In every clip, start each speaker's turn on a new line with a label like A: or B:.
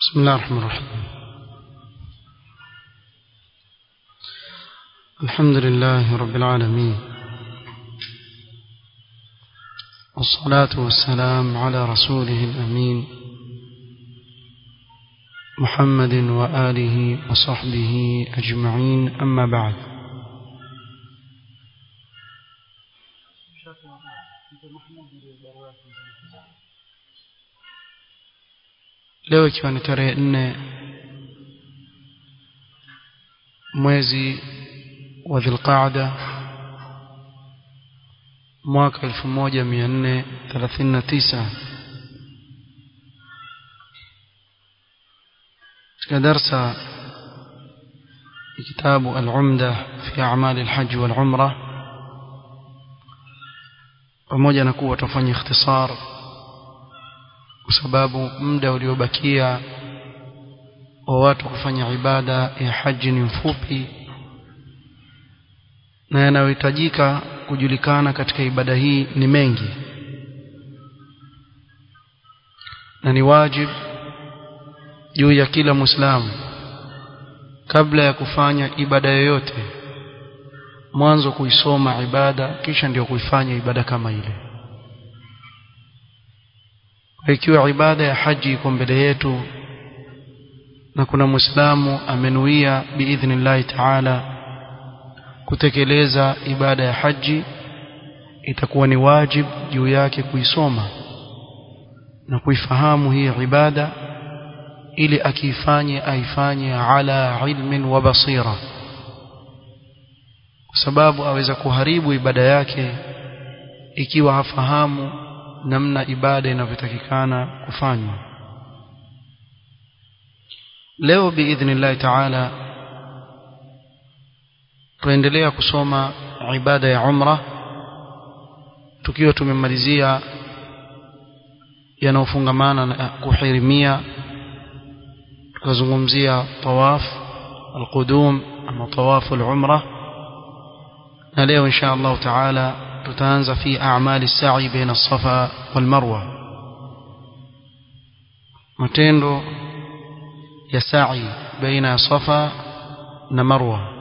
A: بسم الله الرحمن الرحيم الحمد لله رب العالمين والصلاة والسلام على رسوله الأمين محمد وآله وصحبه أجمعين أما بعد leo ikiwa ni tarehe nne mwezi wa dhilqaada mwaka 1439 katika darsa kitabu al-umda fi a'mal al-hajj wal-umra pamoja na kuwa tufanye ikhtisar kwa sababu muda uliobakia wa watu kufanya ibada ya haji ni mfupi na yanayohitajika kujulikana katika ibada hii ni mengi na ni wajib juu ya kila muislamu kabla ya kufanya ibada yoyote mwanzo kuisoma ibada kisha ndio kuifanya ibada kama ile ikiwa ibada ya haji iko mbele yetu na kuna muislamu amenuia biidhnillahi taala kutekeleza ibada ya haji itakuwa ni wajib juu yake kuisoma na kuifahamu hii ibada ili akiifanye aifanye ala ilmin wa basira kwa sababu aweza kuharibu ibada yake ikiwa hafahamu namna ibada inavyotakikana kufanywa leo biidhnillahi taala tuendelea kusoma ibada ya umra tukiwa tumemalizia yanayofungamana na kuhirimia tukazungumzia tawaf alqudum ama tawafu alumra na leo insha Allah taala tutaanza fi a'mali sa'i baina as-safa wal marwa matendo ya sa'i baina safa na marwa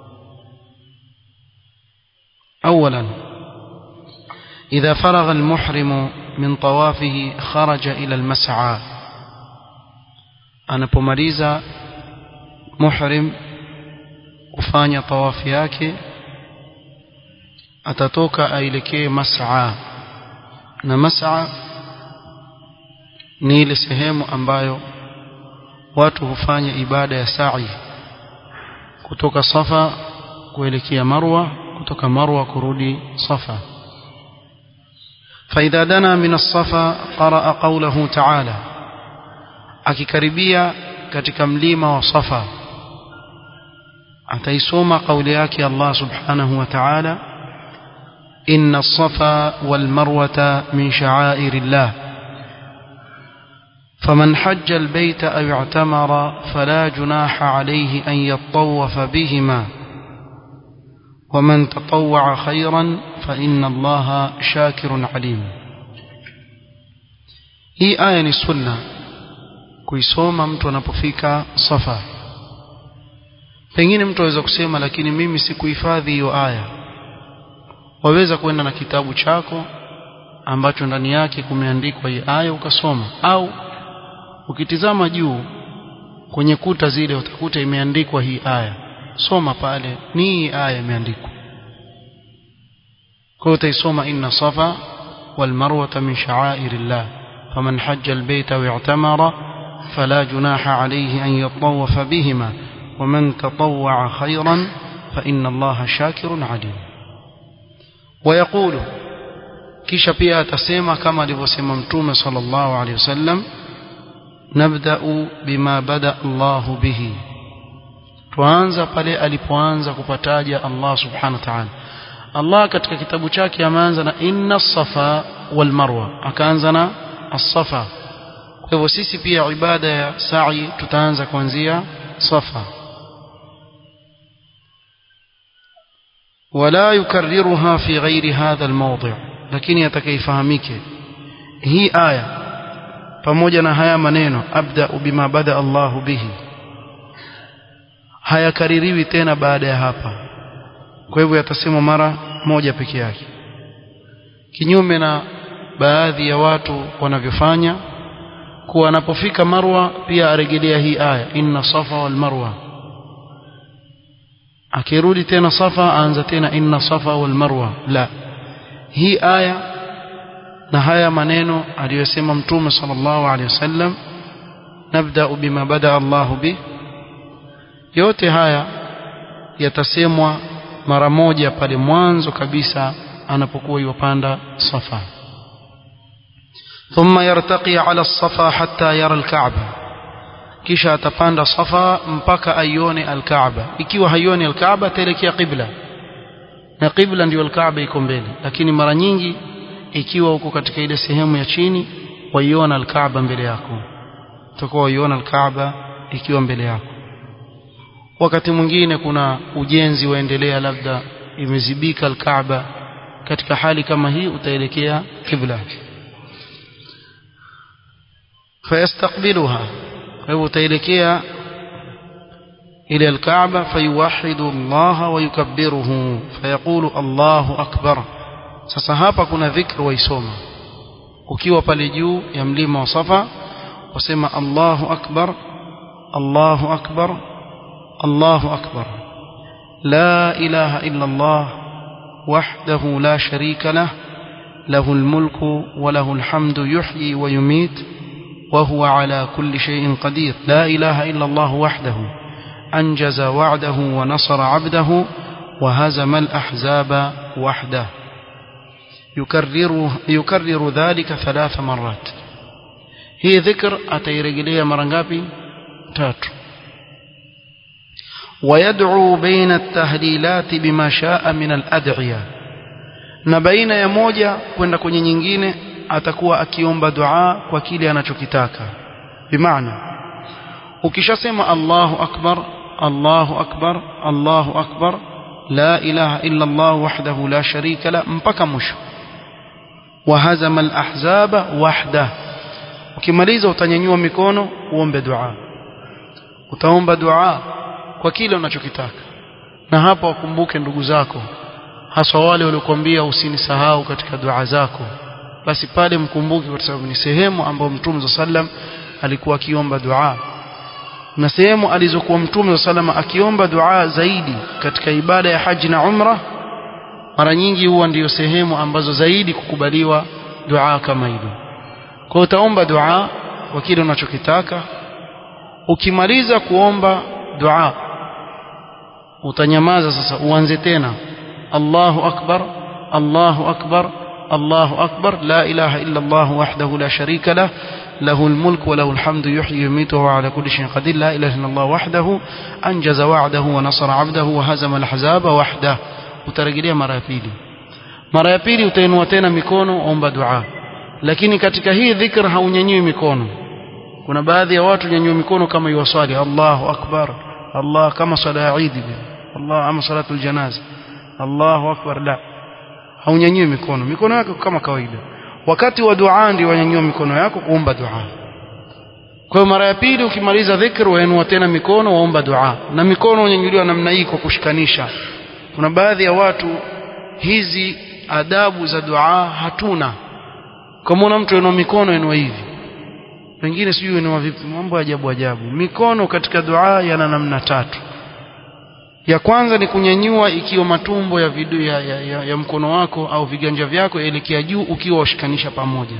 A: اولا اذا فرغ المحرم من طوافه خرج الى المسعى anapomaliza muhrim kufanya tawafu yake atatoka aelekee mas'a na mas'a ni ile sehemu ambayo watu hufanya ibada ya sa'i kutoka safa kuelekea marwa kutoka marwa kurudi safa فإذا دنا من الصفا قرأ قوله تعالى akikaribia katika mlima wa safa ataisoma kauli yake Allah subhanahu wa ta'ala إن الصفا والمروة من شعائر الله فمن حج البيت أو اعتمر فلا جناح عليه أن يطوف بهما ومن تطوع خيرا فإن الله شاكر عليم hii aya ni sunna kuisoma mtu anapofika safa pengine mtu aweza kusema lakini mimi sikuhifadhi hiyo aya waweza kwenda na kitabu chako ambacho ndani yake kumeandikwa hii aya ukasoma au ukitizama juu kwenye kuta zile utakuta imeandikwa hii aya soma pale ni hii aya imeandikwa kwa utaisoma inna safa wal marwa min sha'airillah faman hajja albayta wa i'tamara fala junaha alayhi an yatawafa bihima ومن تطوع خيرا فإن الله شاكر عليم ويقول kisha pia atasema kama alivyosema mtume sallallahu alaihi wasallam nabda'u bima bada Allah bihi tuanza pale alipoanza kupataja Allah subhanahu wa ta'ala Allah katika kitabu chake ameanza na inna safa wal marwa akaanza na as-safa kwa hivyo sisi pia ibada ya sa'i tutaanza kuanzia safa ولا يكررها في غير هذا الموضع lakini atakayefahamike hii aya pamoja na haya maneno abda bima bada Allahu bihi hayakaririwi tena baada ya hapa kwa hivyo yatasemwa mara moja peke yake kinyume na baadhi ya watu wanavyofanya kuwa anapofika marwa pia arejelea hii aya inna safa wal marwa akirudi tena safa aanza tena inna safa wal marwa la hii aya na haya maneno aliyosema mtume sallallahu alaihi wasallam nabda bima bada Allahu bi yote haya yatasemwa mara moja pale mwanzo kabisa anapokuwa yupanda safa ثم يرتقي على الصفا حتى يرى الكعبة kisha atapanda safa mpaka aione alkaaba ikiwa haioni alkaaba ataelekea qibla na qibla ndio alkaaba iko mbele lakini mara nyingi ikiwa uko katika ile sehemu ya chini waiona alkaaba mbele yako utakuwa waiona alkaaba ikiwa mbele yako wakati mwingine kuna ujenzi waendelea labda imezibika alkaaba katika hali kama hii utaelekea qibla فيستقبلها فهو تيلكيا إلى الكعبة فيوحد الله ويكبره فيقول الله أكبر sasa hapa kuna dhikr waisoma ukiwa pale juu ya mlima wa Safa wasema Allahu akbar Allahu akbar Allahu akbar la ilaha illa Allah wahdahu la sharika lah له الملك وله الحمد يحيي ويميت وهو على كل شيء قدير لا إله إلا الله وحده أنجز وعده ونصر عبده وهزم الأحزاب وحده يكرر, يكرر ذلك ثلاث مرات هي ذكر أتيرجلية مرنقابي تاتو ويدعو بين التهليلات بما شاء من الأدعية na baina ya moja kwenda kwenye nyingine atakuwa akiomba dua kwa kile anachokitaka bimaana ukishasema Allahu akbar Allahu akbar Allahu akbar la ilaha illa Allah wahdahu la sharika la mpaka mwisho wahazama alahzaba wahda ukimaliza utanyanyua mikono uombe dua utaomba dua kwa kile unachokitaka na hapa wakumbuke ndugu zako haswa wale waliokuambia usinisahau katika dua zako basi pale mkumbuke kwa sababu ni sehemu ambayo Mtume sallam alikuwa akiomba dua na sehemu alizokuwa Mtume sallam akiomba dua zaidi katika ibada ya haji na umra mara nyingi huwa ndiyo sehemu ambazo zaidi kukubaliwa dua kama hilo kwa utaomba dua kwa kile unachokitaka ukimaliza kuomba dua utanyamaza sasa uanze tena Allahu akbar Allahu akbar الله أكبر لا إله إلا الله وحده لا شريك له له الملك وله الحمد يحيي ويميت وهو على كل شيء قدير لا إله إلا الله وحده أنجز وعده ونصر عبده وهزم الأحزاب وحده utarejelea mara ya pili mara ya pili utainua tena mikono omba dua lakini katika hii dhikr haunyanyui mikono kuna baadhi ya watu nyanyua mikono kama yuwasali Allahu akbar Allah kama sala ya Eid Allah ama salatul janaza Allahu akbar la haunyanyui mikono mikono yako kama kawaida wakati wa dua ndio wanyanyua mikono yako kuomba dua kwa hiyo mara ya pili ukimaliza dhikr wainua tena mikono waomba dua na mikono unyanyuliwa namna hii kwa kushikanisha kuna baadhi ya watu hizi adabu za dua hatuna kama mtu inua mikono inua hivi wengine sijui inua vipi mambo ya ajabu ajabu mikono katika dua yana namna tatu ya kwanza ni kunyanyua ikiwa matumbo ya, vidu, ya, ya, ya, ya mkono wako au viganja vyako yaelekea juu ukiwa washikanisha pamoja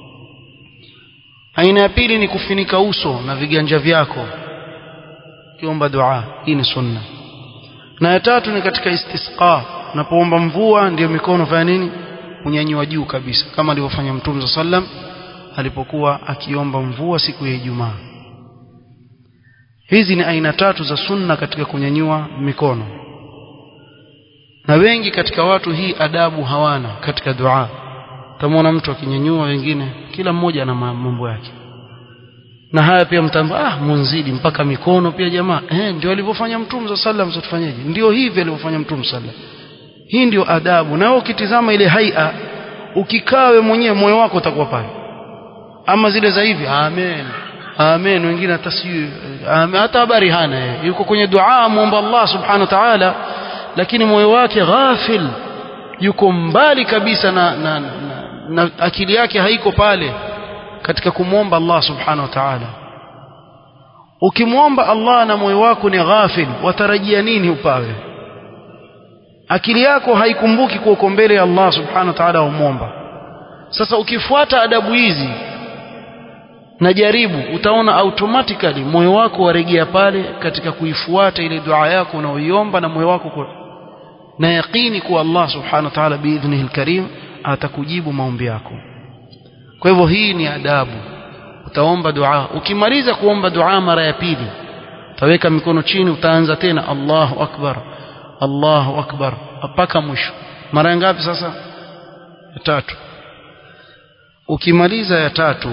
A: aina ya pili ni kufinika uso na viganja vyako ukiomba dua hii ni sunna na ya tatu ni katika istisqa unapoomba mvua ndio mikono fanya nini kunyanyua juu kabisa kama alivyofanya mtume sallam alipokuwa akiomba mvua siku ya Ijumaa hizi ni aina tatu za sunna katika kunyanyua mikono na wengi katika watu hii adabu hawana katika dua utamwona mtu akinyanyua wengine kila mmoja ana mambo yake na haya pia mtamba ah munzidi mpaka mikono pia jamaa eh ndio alivyofanya mtume sallam tufanyeje ndio hivi alivyofanya mtume sallam hii ndio adabu na wewe ukitizama ile haia ukikawe mwenyewe moyo wako utakuwa pale ama zile za hivi amen amen wengine hata sijui hata habari hana yeye yuko kwenye dua muomba Allah subhanahu wa ta'ala lakini moyo wake ghafil yuko mbali kabisa na, na, na, na akili yake haiko pale katika kumwomba Allah subhanahu wa ta'ala ukimwomba Allah na moyo wako ni ghafil watarajia nini upawe akili yako haikumbuki kuwa uko mbele ya Allah subhanahu wa ta'ala umwomba sasa ukifuata adabu hizi na jaribu utaona automatically moyo wako waregea pale katika kuifuata ile dua yako unaoiomba na moyo wako kwa na yaqini kuwa Allah subhanahu wa ta'ala biidhnihi alkarim atakujibu maombi yako kwa hivyo hii ni adabu utaomba dua ukimaliza kuomba dua mara ya pili utaweka mikono chini utaanza tena Allahu akbar Allahu akbar mpaka mwisho mara ngapi sasa ya tatu ukimaliza ya tatu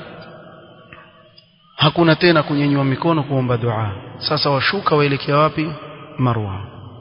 A: hakuna tena kunyenyua mikono kuomba dua sasa washuka waelekea wapi marwa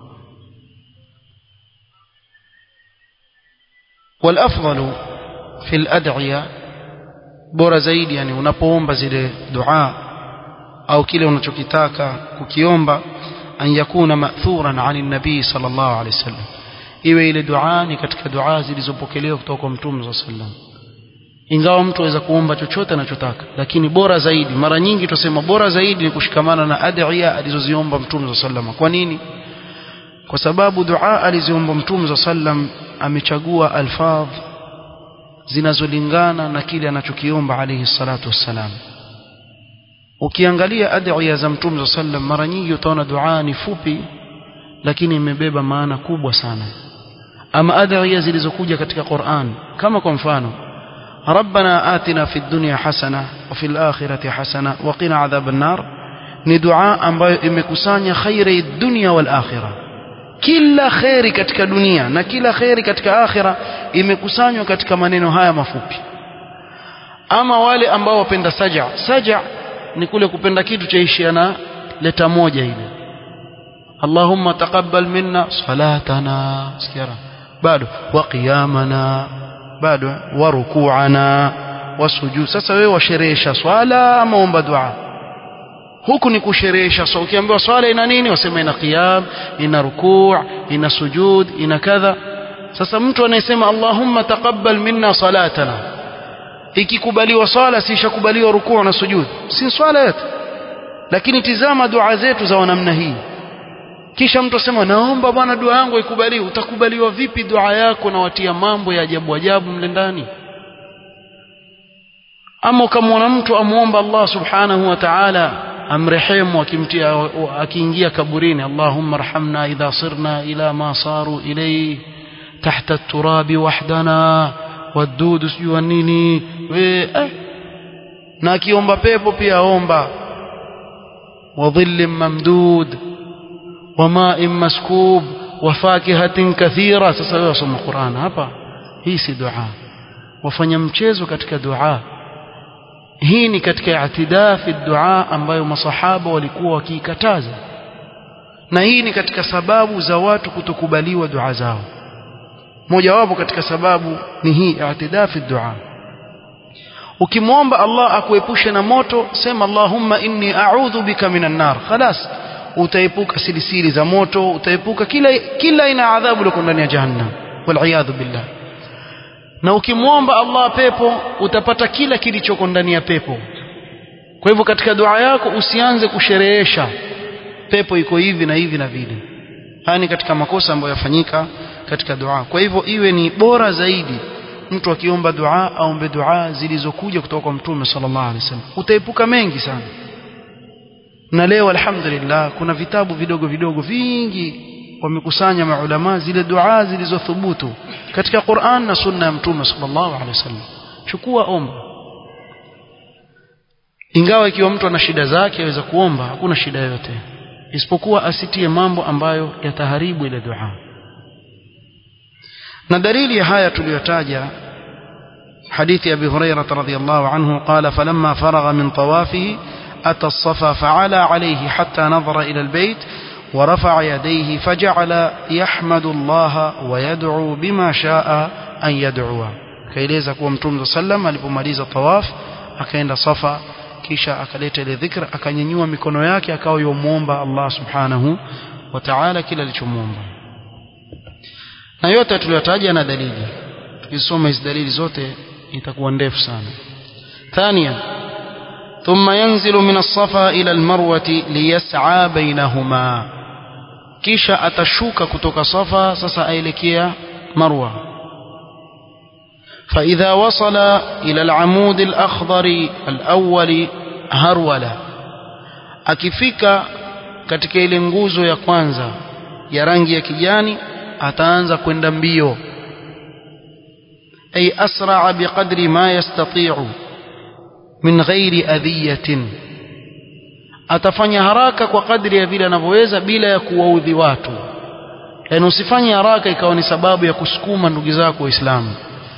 A: والافضل في الادعيه bora zaidi yani unapoomba zile dua au kile unachokitaka kukiomba an yakuna ma'thuran 'ani nabii sallallahu alayhi wasallam iwe ile dua ni katika dua zilizopokelewa kutoka kwa mtume sallallahu alayhi wasallam ingawa mtu aweza kuomba chochote anachotaka lakini bora zaidi mara nyingi tusema bora zaidi ni kushikamana na adhiya alizoziomba mtume sallam kwa nini kwa sababu dua aliziomba mtume sallam amechagua alfadh zinazolingana na kile anachokiomba alayhi salatu wassalam ukiangalia adhiya za mtume sallam mara nyingi utaona dua ni fupi lakini imebeba maana kubwa sana ama adhiya zilizokuja katika Qur'an kama kwa mfano ربنا آتنا في الدنيا حسنة وفي الآخرة حسنة وقنا عذاب النار ni dua ambayo imekusanya khairi dunia wal akhira kila khairi katika dunia na kila khairi katika akhira imekusanywa katika maneno haya mafupi ama wale ambao wapenda saja saja ni kule kupenda kitu chaishia na leta moja ile Allahumma taqabbal minna salatana sikiara bado wa qiyamana bado wa rukuana wa sujud sasa wewe washerehesha swala ama omba dua huku ni kusherehesha swala ukiambiwa swala ina nini wasema ina qiyam ina rukuu ina sujud ina kadha sasa mtu anayesema allahumma taqabbal minna salatana ikikubaliwa swala si ishakubaliwa rukuu na sujud si swala yote lakini tizama dua zetu za namna hii kisha mtu asema naomba bwana dua yangu ikubaliwe utakubaliwa vipi dua yako na watia mambo ya ajabu ajabu mle ndani ama ukamwona mtu amuomba Allah subhanahu wa ta'ala amrehemu akimtia akiingia kaburini Allahumma arhamna idha sirna ila ma saru ilayhi tahta at-turabi wahdana wadudu sijua nini we eh. na akiomba pepo pia aomba wa dhillin mamdud وماء مسكوب وفاكهة كثيرة sasa wewe wasoma Qur'an hapa hii si dua wafanya mchezo katika dua hii ni katika i'tidaa fi dua ambayo masahaba walikuwa wakiikataza na hii ni katika sababu za watu kutokubaliwa dua zao mojawapo katika sababu ni hii i'tidaa fi dua ukimwomba Allah akuepushe na moto sema Allahumma inni a'udhu bika minan nar khalas utaepuka silisili za moto utaepuka kila kila aina adhabu liko ndani ya jahannam waliyadhu billah na ukimwomba Allah pepo utapata kila kilichoko ndani ya pepo kwa hivyo katika dua yako usianze kusherehesha pepo iko hivi na hivi na vile haya ni katika makosa ambayo yafanyika katika dua kwa hivyo iwe ni bora zaidi mtu akiomba dua aombe dua zilizokuja kutoka kwa mtume sallallahu alaihi wasallam utaepuka mengi sana na leo alhamdulillah kuna vitabu vidogo vidogo vingi wamekusanya maulama zile dua zilizothubutu katika Qur'an na sunna ya mtume sallallahu alaihi wasallam chukua omba ingawa ikiwa mtu ana shida zake aweza kuomba hakuna shida yote isipokuwa asitie mambo ambayo yataharibu ile dua na dalili ya haya tuliyotaja حديث أبي هريرة رضي الله عنه قال فلما فرغ من طوافه أتى الصفا فعلى عليه حتى نظر إلى البيت ورفع يديه فجعل يحمد الله ويدعو بما شاء أن يدعو kaeleza kuwa mtume saa sallam alipomaliza tawaf akaenda safa kisha akaleta ile dhikra akanyanyua mikono yake akawa yomuomba Allah subhanahu wa ta'ala kila alichomuomba na yote tuliyotaja na dalili tukisoma hizi dalili zote itakuwa ndefu sana ثانيا ثم ينزل من الصفا إلى المروة ليسعى بينهما kisha atashuka kutoka safa sasa aelekea marwa فإذا وصل إلى العمود الأخضر الأول هرولا akifika katika ile nguzo ya kwanza ya rangi ya kijani ataanza kwenda mbio ay asra biqadri ma yastati'u min ghairi adhiyatin atafanya haraka kwa kadri ya vile anavyoweza bila ya kuwaudhi watu yaani usifanye haraka ikawa ni sababu ya kusukuma ndugu zako waislamu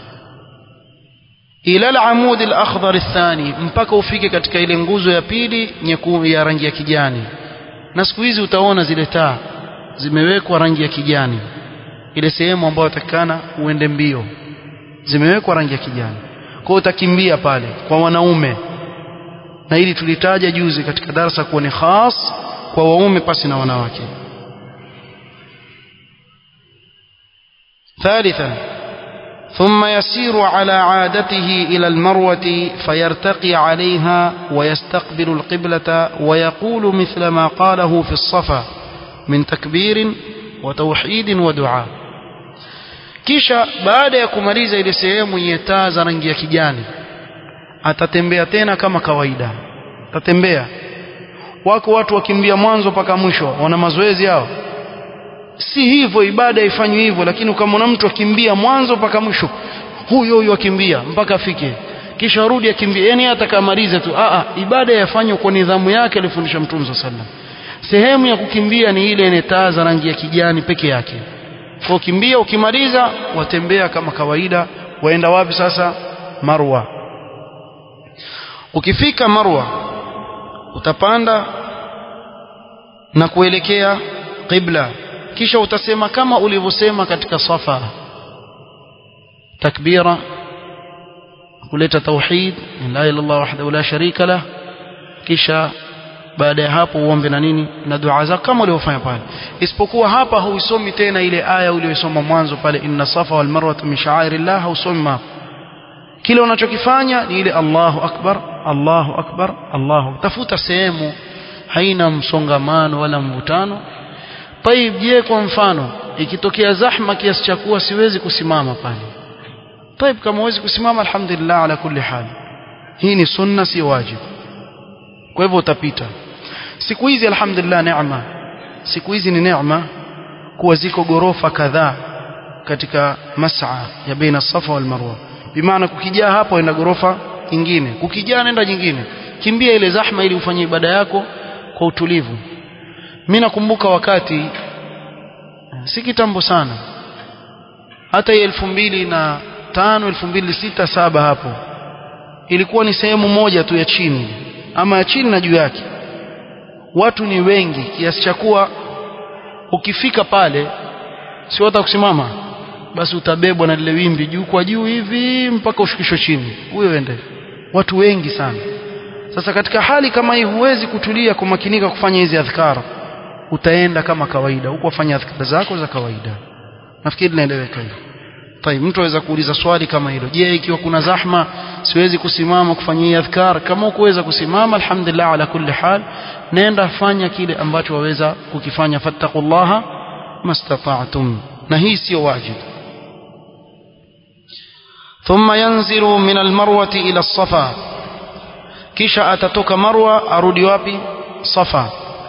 A: ila al-amud al-akhdar athani mpaka ufike katika ile nguzo ya pili nyekundu ya rangi ya kijani na siku hizi utaona zile taa zimewekwa rangi ya kijani ile sehemu ambayo utakana uende mbio zimewekwa rangi ya kijani kwa utakimbia pale kwa wanaume na hili tulitaja juzi katika darasa kuwa ni khas kwa waume pasi na wanawake ثالثا ثم يسير على عادته إلى المروة فيرتقي عليها ويستقبل القبلة ويقول مثل ما قاله في الصفا من تكبير وتوحيد ودعاء kisha baada ya kumaliza ile sehemu yenye taa za rangi ya kijani atatembea tena kama kawaida atatembea wako watu wakimbia mwanzo mpaka mwisho wana mazoezi yao si hivyo ibada ifanywe hivyo lakini ukamwona mtu akimbia mwanzo mpaka mwisho huyo huyo akimbia mpaka afike kisha arudi akimbia yani hata kamaliza tu a a ibada yafanywe kwa nidhamu yake alifundisha mtume sallallahu alaihi wasallam sehemu ya kukimbia ni ile yenye taa za rangi ya kijani peke yake kwa kimbia ukimaliza watembea kama kawaida waenda wapi sasa marwa ukifika marwa utapanda na kuelekea qibla kisha utasema kama ulivyosema katika safa takbira kuleta tauhid la ilaha illallah wahdahu la sharika lah kisha baada ya hapo uombe na nini na dua zako kama ulivyofanya pale isipokuwa hapa huisomi tena ile aya uliyosoma mwanzo pale inna safa wal marwa min sha'airillah hausomi hapo kile unachokifanya ni ile Allahu akbar Allahu akbar Allahu tafuta sehemu haina msongamano wala mvutano طيب je kwa mfano ikitokea zahma kiasi cha kuwa siwezi kusimama pale طيب kama huwezi kusimama alhamdulillah ala kulli hal hii ni sunna si wajibu kwa hivyo utapita siku hizi alhamdulillah neema siku hizi ni neema kuwa ziko gorofa kadhaa katika mas'a ya baina safa wal marwa bimaana kukijaa hapo enda gorofa nyingine kukijaa nenda nyingine kimbia ile zahma ili ufanye ibada yako kwa utulivu mimi nakumbuka wakati si kitambo sana hata elfu mbili na tano elfu mbili sita saba hapo ilikuwa ni sehemu moja tu ya chini ama ya chini na juu yake watu ni wengi kiasi cha kuwa ukifika pale si hata kusimama basi utabebwa na lile wimbi juu kwa juu hivi mpaka ushukishwe chini huyo ende watu wengi sana sasa katika hali kama hii huwezi kutulia kumakinika kufanya hizi adhkar utaenda kama kawaida huko wafanya adhkar zako za kawaida nafikiri linaeleweka hilo طيب mtu aweza kuuliza swali kama hilo je ikiwa kuna zahma siwezi kusimama kufanyia adhkar kama ukuweza kusimama alhamdulillah ala kulli hal nenda fanya kile ambacho waweza kukifanya fattaqullaha mastata'tum na hii sio wajibu ثم ينزل من المروة إلى الصفا kisha atatoka marwa arudi wapi safa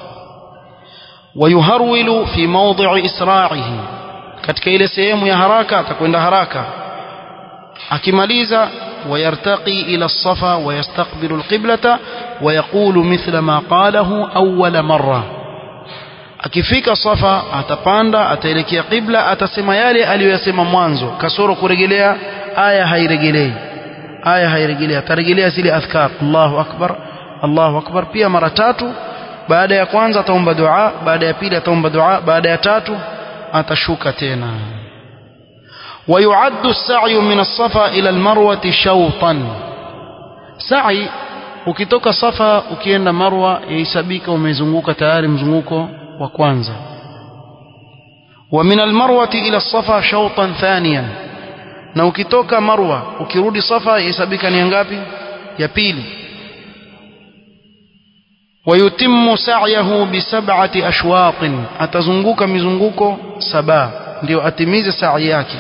A: wayuharwilu fi mawdhi'i isra'ihi katika ile sehemu ya haraka atakwenda haraka akimaliza ويرتقي إلى الصفا ويستقبل القبلة ويقول مثل ما قاله أول مرة akifika safa atapanda ataelekea qibla atasema yale aliyoyasema mwanzo kasoro kurejelea aya hairejelei aya hairejelea atarejelea zile adhkar Allahu akbar Allahu akbar pia mara tatu baada ya kwanza ataomba dua baada ya pili ataomba dua baada ya tatu atashuka tena ويعد السعي من الصفا إلى المروة شوطا sa'i ukitoka safa ukienda marwa yahesabika umezunguka tayari mzunguko wa kwanza wa min almarwati ila safa shawtan thaniyan na ukitoka marwa ukirudi safa yahesabika ni ngapi ya pili ويتم سعيه بسبعة أشواط أتزنقك مزنقك سبا ndio atimize sa'i yake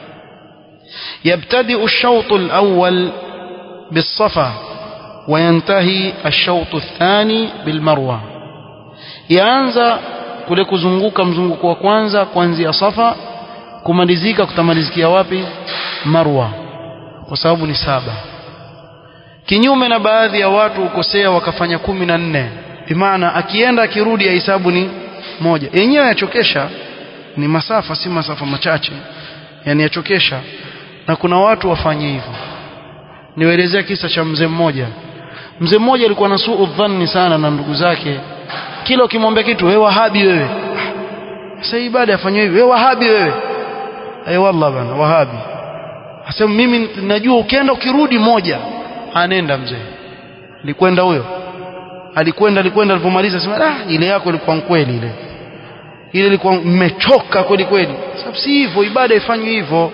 A: يبتدئ الشوط الأول بالصفا وينتهي الشوط الثاني بالمروة yaanza kule kuzunguka mzunguko wa kwanza kuanzia safa kumalizika kutamalizikia wapi marwa kwa sababu ni saba kinyume na baadhi ya watu ukosea wakafanya kumi na nne bimaana akienda akirudi ahesabu ni moja yenyewe yachokesha ni masafa si masafa machache yani yachokesha na kuna watu wafanye hivyo niwaelezea kisa cha mzee mmoja mzee mmoja alikuwa na suu dhanni sana na ndugu zake kila ukimwambia kitu wewe wahabi wewe sasa ibada afanywe hivi wewe wahabi wewe ay wallah bana wahabi asema mimi najua ukienda ukirudi moja anenda mzee alikwenda huyo alikwenda alikwenda alipomaliza sema ah ile yako ilikuwa kweli ile ile ilikuwa mmechoka kweli kweli sababu si hivyo ibada ifanywe hivyo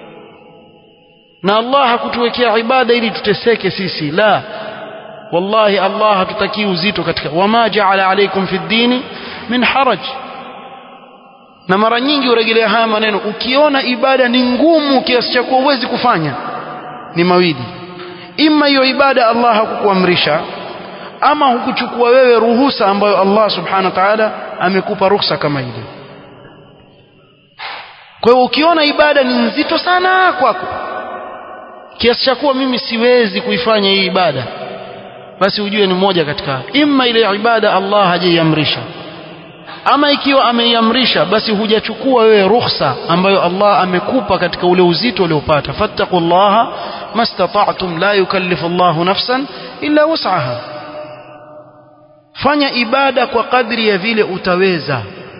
A: na Allah hakutuwekea ibada ili tuteseke sisi la wallahi Allah hatutakii uzito katika wama jaala alaikum fi dini min haraj na mara nyingi urejelea haya maneno ukiona ibada ni ngumu kiasi cha kuwa huwezi kufanya ni mawili ima hiyo ibada Allah hakukuamrisha ama hukuchukua wewe ruhusa ambayo Allah subhanahu wa ta'ala amekupa ruhusa kama ile kwa hiyo ukiona ibada ni nzito sana kwako kiasi cha kuwa mimi siwezi kuifanya hii ibada basi ujue ni moja katika imma ile ibada Allah hajaiamrisha ama ikiwa ameiamrisha basi hujachukua wewe ruhusa ambayo Allah amekupa katika ule uzito uliopata fattaqullaha mastata'tum la yukallifu Allahu nafsan illa wus'aha fanya ibada kwa kadri ya vile utaweza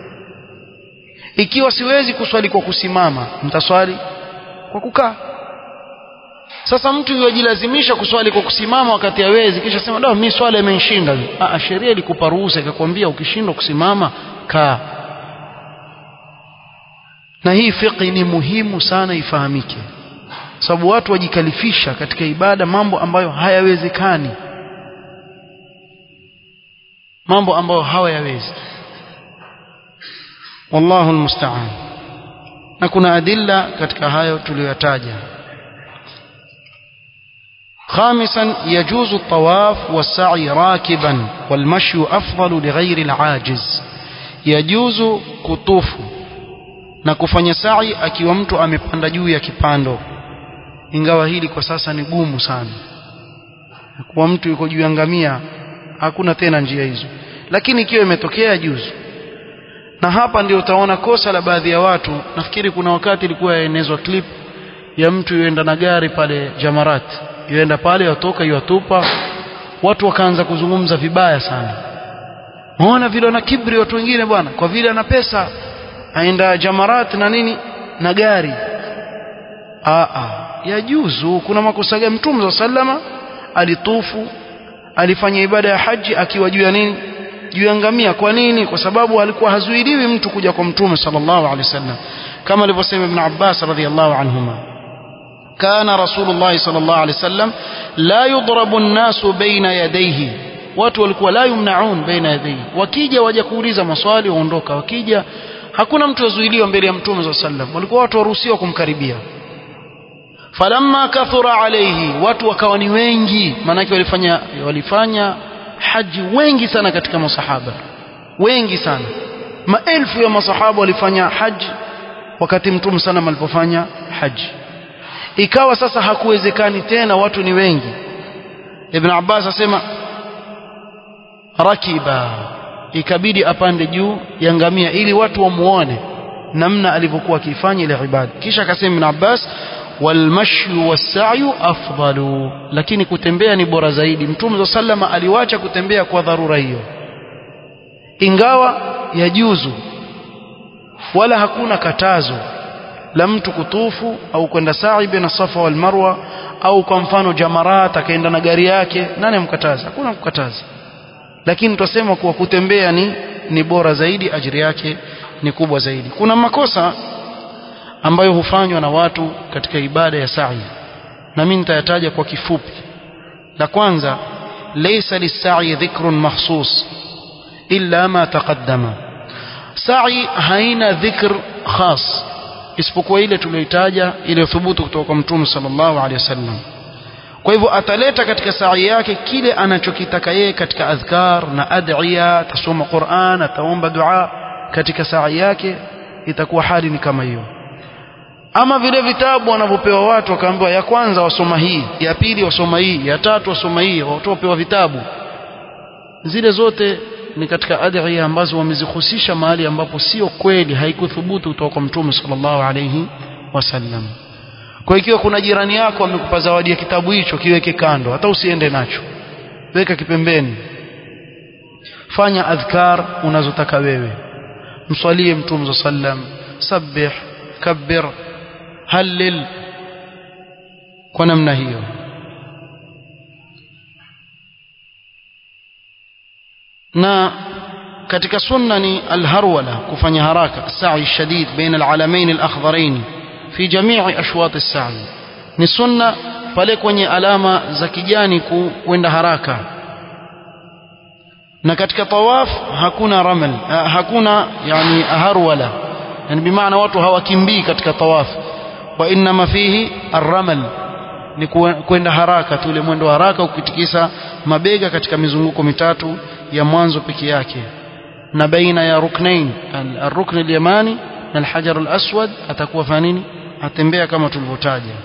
A: ikiwa siwezi kuswali kwa kusimama mtaswali kwa kukaa sasa mtu yujilazimisha kuswali kwa kusimama wakati hawezi kisha sema da mimi swala imenishinda ah sheria ilikupa ruhusa ikakwambia ukishindwa kusimama kaa na hii fiqhi ni muhimu sana ifahamike sababu watu wajikalifisha katika ibada mambo ambayo hayawezekani mambo ambayo hawayawezi wallahu almusta'an na kuna adilla katika hayo tuliyotaja خامسا يجوز الطواف والسعي راكبا والمشي أفضل لغير العاجز يجوز كطوف na kufanya sa'i akiwa mtu amepanda juu ya kipando ingawa hili kwa sasa ni gumu sana kwa mtu yuko juu ya ngamia hakuna tena njia hizo lakini ikiwa imetokea juzu na hapa ndio utaona kosa la baadhi ya watu nafikiri kuna wakati ilikuwa yaenezwa clip ya mtu yuenda na gari pale Jamarat yuenda pale watoka yuatupa watu wakaanza kuzungumza vibaya sana muona vile na kibri watu wengine bwana kwa vile ana pesa aenda Jamarat na nini na gari a a yajuzu kuna makosa gani mtume sallama alitufu alifanya ibada ya haji akiwa juu ya nini juu ya ngamia kwa nini kwa sababu alikuwa hazuiliwi mtu kuja kwa mtume sallallahu alaihi wasallam kama alivyosema ibn Abbas radhiyallahu anhuma كان رسول الله صلى الله عليه وسلم لا يضرب الناس بين يديه watu walikuwa la yumnaun baina yadayhi wakija waje kuuliza maswali waondoka wakija hakuna mtu azuiliwa mbele ya mtume صلى الله عليه وسلم walikuwa watu waruhusiwa kumkaribia falamma kathura alayhi watu wakawa ni wengi maanake walifanya walifanya haji wengi sana katika masahaba wengi sana maelfu ya masahaba walifanya haji wakati mtume sana alipofanya haji ikawa sasa hakuwezekani tena watu ni wengi ibn Abbas asema rakiba ikabidi apande juu ya ngamia ili watu wamuone namna alivyokuwa akifanya ile ibada kisha akasema ibn Abbas walmashyu wasa'yu afdalu lakini kutembea ni bora zaidi mtume sallama aliwacha kutembea kwa dharura hiyo ingawa yajuzu wala hakuna katazo la mtu kutufu au kwenda sa'i baina safa wal marwa au kwa mfano jamarat akaenda na gari yake nani amkataza hakuna kukataza lakini tutasema kuwa kutembea ni ni bora zaidi ajiri yake ni kubwa zaidi kuna makosa ambayo hufanywa na watu katika ibada ya sa'i na mimi nitayataja kwa kifupi la kwanza laysa lis-sa'i dhikrun mahsus illa ma taqaddama sa'i haina dhikr khas isipokuwa ile tuliyoitaja iliyothubutu kutoka kwa mtume sallallahu alaihi wasallam kwa hivyo ataleta katika sa'i yake kile anachokitaka yeye katika adhkar na ad'iya atasoma Qur'an ataomba dua katika sa'i yake itakuwa hali ni kama hiyo ama vile vitabu wanavyopewa watu wakaambiwa ya kwanza wasoma hii ya pili wasoma hii ya tatu wasoma hii watu wapewa vitabu zile zote ni katika adhiya ambazo wamezihusisha mahali ambapo sio kweli haikuthubutu kutoka kwa mtume sallallahu alayhi wasallam kwa ikiwa kuna jirani yako amekupa zawadi ya kitabu hicho kiweke kando hata usiende nacho weka kipembeni fanya adhkar unazotaka wewe mswalie mtume sallam sabbih kabbir halil kwa namna hiyo na katika sunna ni alharwala kufanya haraka sa'i shadid baina alalamin alakhdharain fi jami'i ashwat as-sa'i ni sunna pale kwenye alama za kijani kwenda haraka na katika tawaf hakuna ramal hakuna yani harwala yani bimaana watu hawakimbii katika tawaf wa inma fihi arramal ni kwenda haraka tu ile mwendo haraka ukitikisa mabega katika mizunguko mitatu ya mwanzo peke yake na baina ya ruknain al-rukn al-yamani na al-hajar al-aswad atakuwa fanya nini atembea kama tulivyotaja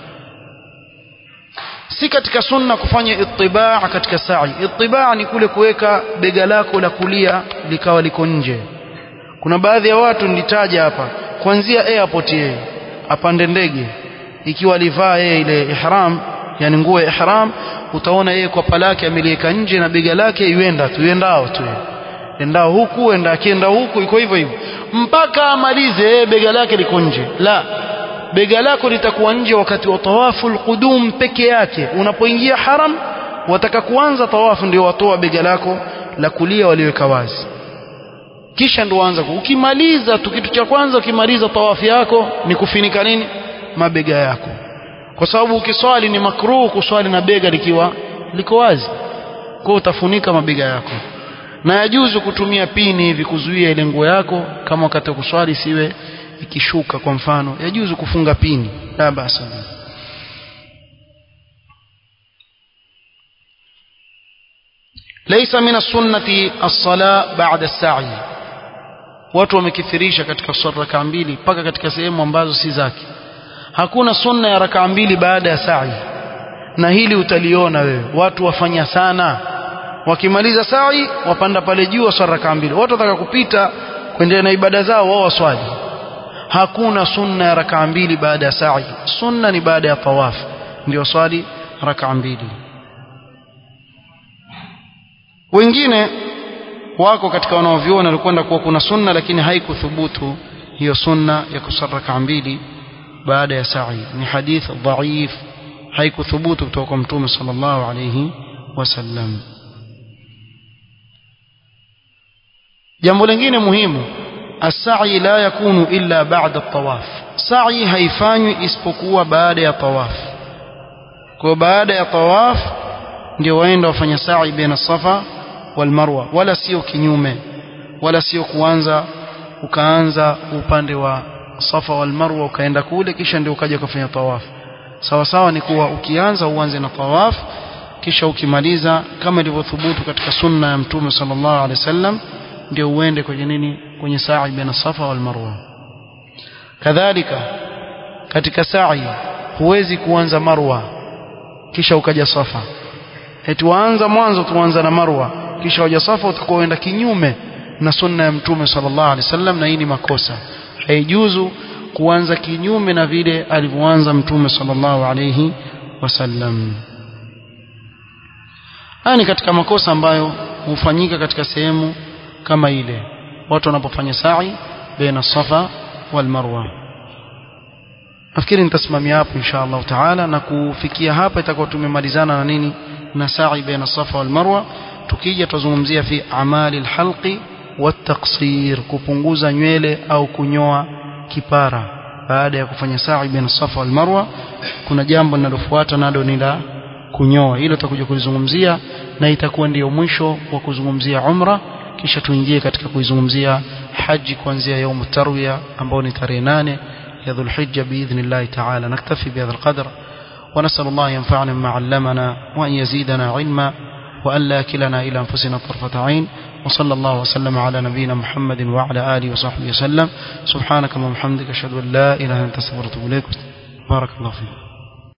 A: si katika sunna kufanya ittibaa katika sa'i ittibaa ni kule kuweka bega lako la kulia likawa liko nje kuna baadhi ya watu nilitaja hapa kuanzia airport yeye apande ndege ikiwa alivaa yeye ile ihram yani nguo ya ihram utaona yeye kwa palake ameliweka nje na bega lake yuenda tu yuendao tu endao huku enda akienda huku iko hivyo hivyo mpaka amalize yeye bega lake liko nje la bega lako litakuwa nje wakati wa tawafu alqudum peke yake unapoingia haram wataka kuanza tawafu ndio watoa bega lako la kulia waliweka wazi kisha ndo anza ukimaliza tu kitu cha kwanza ukimaliza tawafu yako ni kufinika nini mabega yako kwa sababu ukiswali ni makruh kuswali na bega likiwa liko wazi kwa utafunika mabega yako na yajuzu kutumia pini hivi kuzuia ile nguo yako kama wakati wa kuswali siwe ikishuka kwa mfano yajuzu kufunga pini la basa ليس من السنة الصلاة بعد السعي watu wamekithirisha katika swala rakaa mbili mpaka katika sehemu ambazo si zake hakuna sunna ya rakaa mbili baada ya sa'i na hili utaliona wewe watu wafanya sana wakimaliza sa'i wapanda pale juu waswali rakaa mbili watu wataka kupita kuendelea na ibada zao wao waswali hakuna sunna ya rakaa mbili baada ya sa'i sunna ni baada ya tawaf ndio swali rakaa mbili wengine wako katika wanaoviona walikwenda kuwa kuna sunna lakini haikuthubutu hiyo sunna ya kusali rakaa mbili baada ya sa'i ni hadith dhaif haikuthubutu kutoka kwa mtume sallallahu alayhi wasallam jambo lingine muhimu as-sa'i la yakunu illa ba'da at-tawaf sa'i haifanywi isipokuwa baada ya tawaf kwa baada ya tawaf ndio waenda wafanya sa'i baina safa wal marwa wala sio kinyume wala sio kuanza ukaanza upande wa safa wal marwa ukaenda kule kisha ndio ukaja kufanya tawaf sawa sawa ni kuwa ukianza uanze na tawaf kisha ukimaliza kama ilivyothubutu katika sunna ya mtume sallallahu alaihi wasallam ndio uende kwenye nini kwenye sa'i baina safa wal marwa kadhalika katika sa'i huwezi kuanza marwa kisha ukaja safa eti waanza mwanzo tuanza na marwa kisha waja safa utakuwa uenda kinyume na sunna ya mtume sallallahu alaihi wasallam na hii ni makosa haijuzu kuanza kinyume na vile alivyoanza mtume sallallahu alaihi wasallam haya ni katika makosa ambayo hufanyika katika sehemu kama ile watu wanapofanya sa'i baina safa wal marwa nafikiri nitasimamia hapo insha Allah taala na kufikia hapa itakuwa tumemalizana na nini na sa'i baina safa wal marwa tukija tuzungumzia fi amali alhalqi والتقصير kupunguza nywele au kunyoa kipara baada ya kufanya sa'i baina safa wal marwa kuna jambo linalofuata nalo ni la kunyoa hilo tutakuja kulizungumzia na itakuwa ndiyo mwisho wa kuzungumzia umra kisha tuingie katika kuizungumzia haji kuanzia يوم الترويه ambao ni tarehe 8 ya dhulhijja biidhnillah ta'ala naktafi bihadha alqadr ونسأل الله ينفعنا بما علمنا وأن يزيدنا علما وأن لا كلنا إلى أنفسنا طرفة عين وصلى الله وسلم على نبينا محمد وعلى آله وصحبه وسلم سبحانك اللهم وبحمدك أشهد أن لا إله إلا أنت أستغفرك وأتوب إليك بارك الله فيك